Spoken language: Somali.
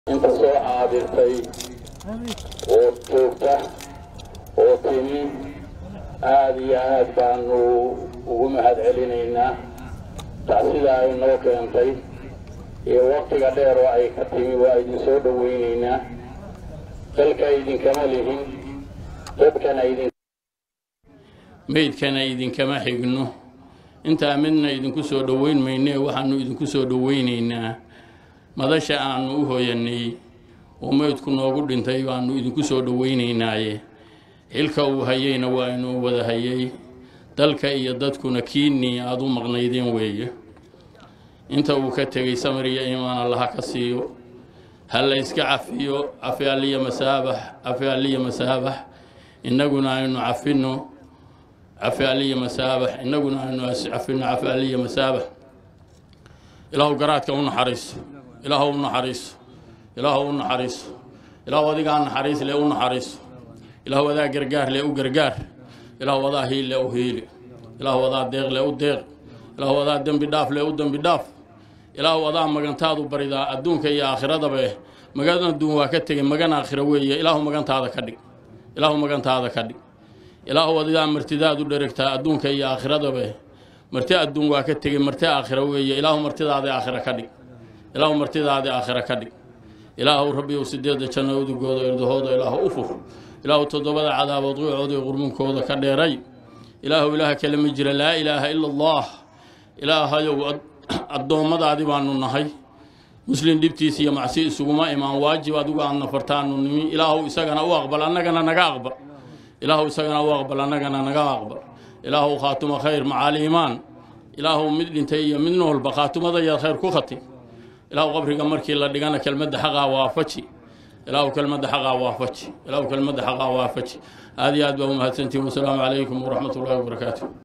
inta soo caadirtay oo joogta oo timi aad iyo aad baanu ugu mahad celinaynaa tacsida ay noo keentay iyo waktiga dheer oo ay ka timi waa idin soo dhowaynaynaa dalka idinkama lihin dadkana idin meydkana idinkama xigno intaa midna idinku soo dhoweyn maynee waxaanu idinku soo dhoweynaynaa madasha aanu u hooyanay oo meydku noogu dhintay baanu idinku soo dhoweynaynaaye xilka uu hayeyna waa inuu wada hayay dalka iyo dadkuna kiinnii aada u maqnaydeen weeye inta uu ka tegey samir iyo iimaan allaha ka siiyo ha la yska cafiyo cafi alliya masaabax cafi alliya masaabax innaguna aynu cafinno cafi alliya masaabax innaguna aynu cafinno cafi alliya masaabax ilaahu garaadka u naxariiso ilaahu u naxariiso ilaahu u naxariiso ilaahu adigaa naxariis le u naxariiso ilaahu adaa gargaar le u gargaar ilaahu adaa hiil le u hiili ilaahu adaa deeq le u deeq ilaahu adaa dembi dhaaf le u dembi dhaaf ilaahu adaa magantaadu baridaa adduunka iyo aakhiradabe magan adduun waa ka tegay magan aakhiro weeye ilaahu magantaada ka dhig ilaahu magantaada ka dhig ilaahu adigaa martidaadu dheregtaa adduunka iyo aakhiradabe marti adduun waa ka tegey marti aakhiro weeye ilaahu martidaadi aakhiro ka dhig ilaahu martidaadi aakhiro ka dhig ilaahu rabbiyow sideedda janno udugooda irdahooda ilaahu u fur ilaahu toddobada cadaabood wicooda iyo qurmunkooda ka dheeray ilaahu ilaaha kale ma jira laa ilaaha ila allah ilaahayow addoommadaadi baanu nahay muslin dhibtiis iyo macsi isuguma imaan waajib adigu aadna fartaanu nimi ilaahu isagana u aqbal annagana naga aqbal ilaahu isagana u aqbal annagana naga aqbal ilaahu khaatuma khayr macaali iimaan ilaahu mid dhintay iyo mid noolba khaatumadayaad khayr ku khatim ilaahu qabriga markii la dhigana kelmadda xaqaa waafaji ilaahu kelmadda xaqaa waafaji ilaahu kelmadda xaqaa waafaji aad iyo aad baa u mahadsantihin wasalaamu calaykum waraxmat ullahi wabarakaatu